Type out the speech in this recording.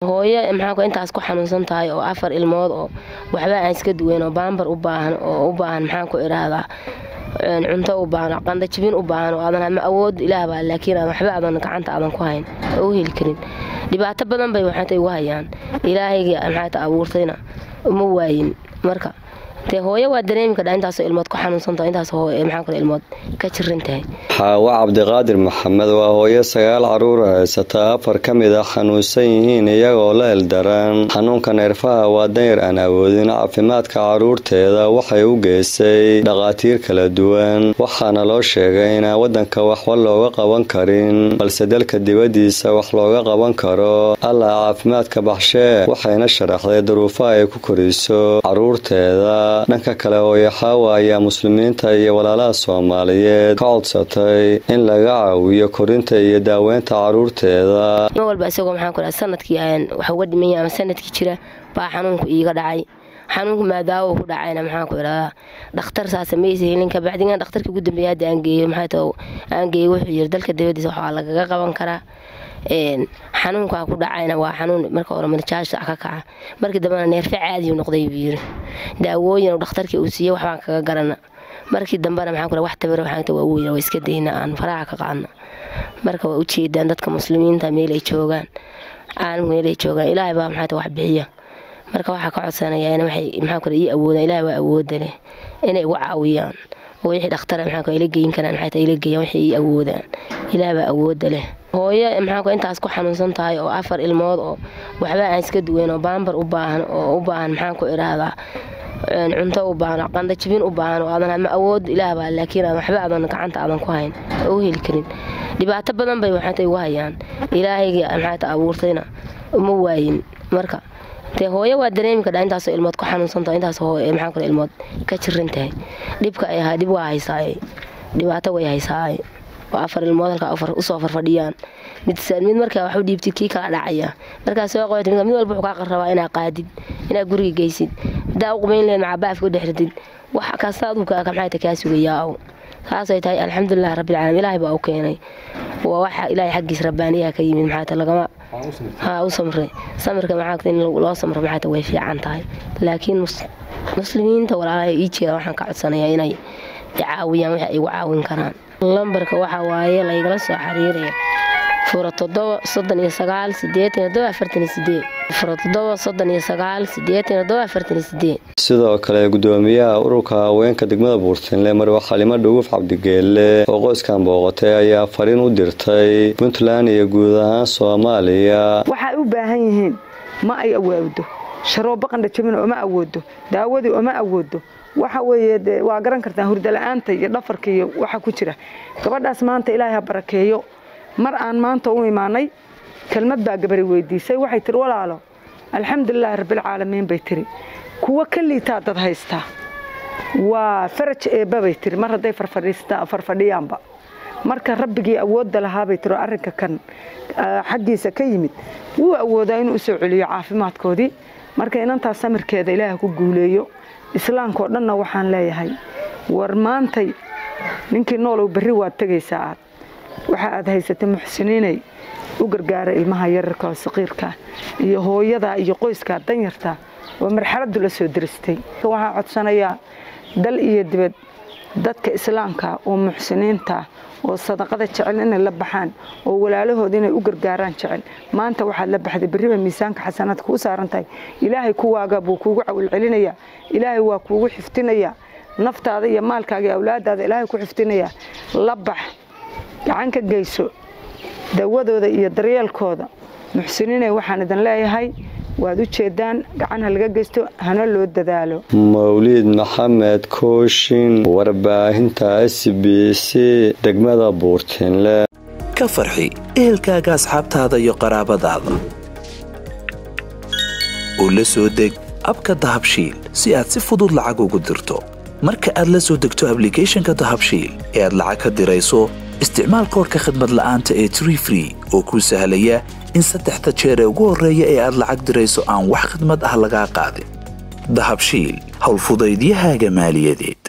hooyo maxaa intaas ku xanuunsan tahay oo afar ilmood oo waxba aan iska duweyn oo baambar u baahan oo u baahan maxaan ku idhaahdaa cunto u baahan qandajibin u baahan oo aadan ama awood ilaah baa laakiin aadan waxba aadan gacanta aadan ku hayn oo u heli karin dhibaato badan bay waxaatay ugu hayaan ilaahayga maxaata abuurtayna uma waayin marka dee hooyo waa dareemi kadhaa intaasoo ilmood ku xanuunsantaho intaas maxaa kale ilmood ka jiran tahay xaawo cabdiqaadir maxamed waa hooyo sagaal caruura haysata afar ka mid a xanuunsan yihiin iyagoo la eldaran xanuunka neerfaha waa danyar aan awoodin caafimaadka caruurteeda waxay u geysay dhakhaatiir kala duwan waxaana loo sheegay inaan wadanka waxba looga qaban karin balse dalka dibadiisa wax looga qaban karo allah caafimaadka baxshee waxayna sharaxday duruufaha ay ku koriso caruurteeda dhanka kale hooyo xaawa ayaa muslimiinta iyo walaalaha soomaaliyeed ka codsatay in laga caawiyo korinta iyo daaweynta caruurteeda ma walba isagoo maxaan ku dhaha sanadkii wax uga dhimanya ama sanadkii jira baa xanuunku iiga dhacay xanuunku maadaawo ku dhacayna maxaan ku idhahdaa dhakhtar saasa maysa helin kabacdigan dhakhtarkii ugu dambeeya hadda aan geeyo maxay tao aan geeyo wuxuu yiri dalka dabadiisa waxaa lagaga qaban karaa xanuunkaa ku dhacayna waa xanuun marka hore marjaasha ka kaca markii dambena neerfe caadiyu noqday buu yiri daawooyin dhakhtarkii uu siiyey waxbaan kaga garana markii dambena maxaan ku wax tabara waxaan waa weyna waa iska dayna aan faraha ka qaadna marka waa ujeedaan dadka muslimiinta meelay joogaan caalamka meelay joogaan ilaahay baa maxaa wax bixiya marka waxaa ka codsanaya in waxay maxaa kale ii awoodaan ilaahay waa awooda leh inay igu caawiyaan oo wixii dhakhtara maxaa kale ila geyn karaan maxay tahay ila geeyaan waxay ii awoodaan ilaahay baa awooda leh hooyo maxaa kale intaas ku xanuunsan tahay oo afar ilmood oo waxba aan iska duweyn oo baambar u baahan oo u baahan maxaan ku idhaahdaa cunto u baahan qandajibin u baahan oo aadan ama awood ilaah baa laakiin aadan waxba aadan gacanta aadan ku hayn oo u heli karin dhibaato badan bay waxaatay ugu hayaan ilaahayga maxaata abuurtayna uma waayin marka dee hooyo waa dareemi kadhaa intaasoo ilmood ku xanuunsantaho intaas maxaa kale ilmood ka jiran tahay dhibka ay ahaa dhib waa haysaaye dhibaato way haysaaye oo afar ilmood halkaa usoo farfadhiyaan mid mid markaa waxu dhiibtid kii kala dhacaya markaa soo qoyt mid walba wuxuu kaa rabaa inaa qaadid inaa guriga geysid hadaa u qubayn lehed macabaafka u dhexritid wax kasta aduuka maxaata kaa sugayaa saasay tahay alxamdulilah rabbilcaalamiin ilaahay baa u keenay waa waxa ilaahay xaggiis rabbaaniyaha ka yimid maxaata lagama ha u samre samirka maxaata in loo samro maxaata way fiican tahay laakiin muslimiinta walaalaha ii jeeda waxaan ka codsanayaa inay caawiyaan wixii ay igu caawin karaan lambarka waxaa waaye laygala soo xiriiraya fura todoba soddon iyo sagaal sideetan todoba afartan sideed fura todoba soddon iyo sagaal sideetan todoba afartan sideed sidoo kale gudoomiyaha ururka haweenka degmada buurtinle marwa xalimo dhuguuf cabdigeelle oo qoyskan booqatay ayaa fariin u dirtay puntland iyo guud ahaan soomaaliya waxay u baahan yihiin ma ay awaawdo sharoobo qandhajabin oma awoodo daawadii oma awoodo waxa weeye waa garan kartaa hurdala-aanta iyo dhafarka iyo waxa ku jira gabadhaas maanta ilaahay ha barakeeyo mar aan maanta u imaanay kelmad baa gabari weydiisay waxay tiri walaalo alxamdulilaahi rabbilcaalamiin bay tiri kuwa ka liitaa dad haystaa waa faraj eebba bay tiri mar hadday farfadhiyaanba marka rabbigii awoodda lahaabay tiri oo arrinka kan xaggiisa ka yimid wuu awoodaa inuu usoo celiyo caafimaadkoodii marka inantaas samirkeeda ilaaha ku guuleeyo islaamkaoo dhanna waxaan leeyahay war maantay ninkii noolow berri waad tegaysaa aad waxa aad haysatay muxsiniinay u gargaara ilmaha yararka oo saqiirkaa iyo hooyadaa iyo qoyskaa danyartaa oo marxaladdu la soo diristay waxaan codsanayaa dal iyo dibad dadka islaamka oo muxsiniinta oo sadaqada jecel inay la baxaan oo walaalahooda inay u gargaaraan jecel maanta waxaad la baxday berriba miisaanka xasanaadka kuu saaran tahay ilaahay kuwaaga buu kuugu cawilcelinayaa ilaahay waa kuugu xifdinayaa naftaada iyo maalkaaga iyo awlaadaada ilaahay ku xifdinayaa la bax gacan ka geyso dawadooda iyo daryeelkooda muxsiniinay waxaan idin leeyahay waad u jeedaan gacan ha laga geysto hana loo dadaalo mawliid maxamed kooshin warbaahinta s b c degmada buurtinle ka farxi ehelkaaga asxaabtaada iyo qaraabadaada oo la soo deg abka dahabshiil si aad si fudud lacag ugu dirto marka aad la soo degto ablicathonka dahabshiil ee aad lacag ka dirayso isticmaal koorka khadmad la'aanta ee tree free oo kuu sahlaya in saddexda jeer ee ugu horreeya ee aad lacag dirayso aan wax khidmad ah lagaa qaadin dahabshiil howlfudaydiyahaaga maaliyadeed